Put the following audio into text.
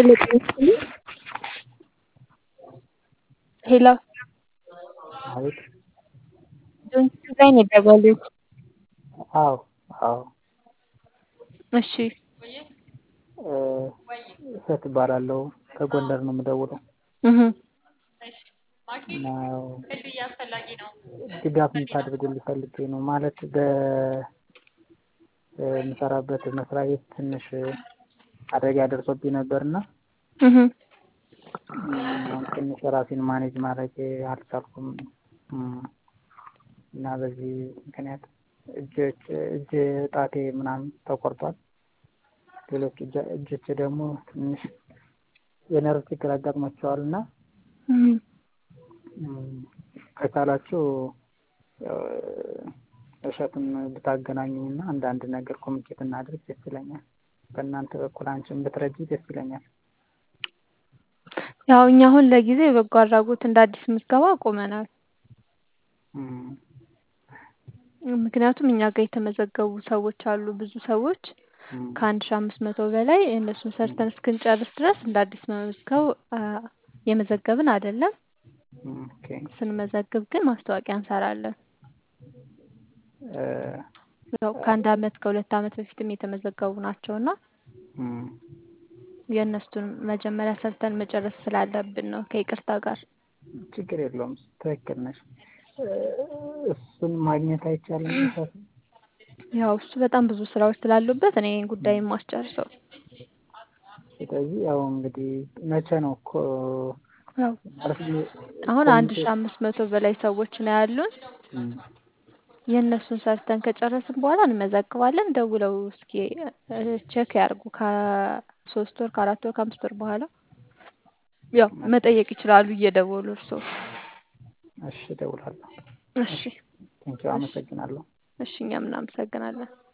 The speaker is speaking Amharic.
ሄሎ ጤና ይስጥልኝ። ሄሎ አቤት። ጆንስ ላይ ነው የደወሉት። አዎ አዎ። እሺ እ እሸት እባላለሁ ከጎንደር ነው የምደውለው እህ እና ያው ድጋፍ እንድታደርጉልኝ ፈልጌ ነው። ማለት በምሰራበት መስሪያ ቤት ትንሽ አደጋ ደርሶብኝ ነበርና እህ አሁን ትንሽ ራሴን ማኔጅ ማድረግ አልቻልኩም እና በዚህ ምክንያት እጆች እጅ ጣቴ ምናምን ተቆርጧል። ሌሎች እጆቼ ደግሞ ትንሽ የነርቭ ችግር አጋጥሟቸዋል እና ከቻላችሁ እሸቱን ብታገናኙኝ እና አንዳንድ ነገር ኮሚኒኬት እናድርግ ደስ ይለኛል። በእናንተ በኩል አንቺም ብትረጂኝ ደስ ይለኛል። ያው እኛ አሁን ለጊዜው የበጎ አድራጎት እንደ አዲስ ምዝገባ አቁመናል። ምክንያቱም እኛ ጋር የተመዘገቡ ሰዎች አሉ ብዙ ሰዎች ከአንድ ሺህ አምስት መቶ በላይ እነሱን ሰርተን እስክንጨርስ ድረስ እንደ አዲስ መመዝገብ የመዘገብን አይደለም። ኦኬ ስንመዘግብ ግን ማስታወቂያ እንሰራለን። እ ያው ከአንድ አመት ከሁለት አመት በፊትም የተመዘገቡ ናቸው እና የእነሱን መጀመሪያ ሰርተን መጨረስ ስላለብን ነው ከይቅርታ ጋር። ችግር የለውም ትክክል ነሽ። እሱን ማግኘት አይቻልም እሸቱ? ያው እሱ በጣም ብዙ ስራዎች ስላሉበት እኔ ይሄን ጉዳይ የማስጨርሰው። ስለዚህ ያው እንግዲህ መቼ ነው እኮ ያው ማለት አሁን አንድ ሺህ አምስት መቶ በላይ ሰዎች ነው ያሉን። የእነሱን ሰርተን ከጨረስን በኋላ እንመዘግባለን። ደውለው እስኪ ቼክ ያርጉ ከሶስት ወር ከአራት ወር ከአምስት ወር በኋላ ያው መጠየቅ ይችላሉ እየደወሉ እርስዎ። እሺ እደውላለሁ። እሺ ቴንኪው አመሰግናለሁ። እሺ እኛም እናመሰግናለን።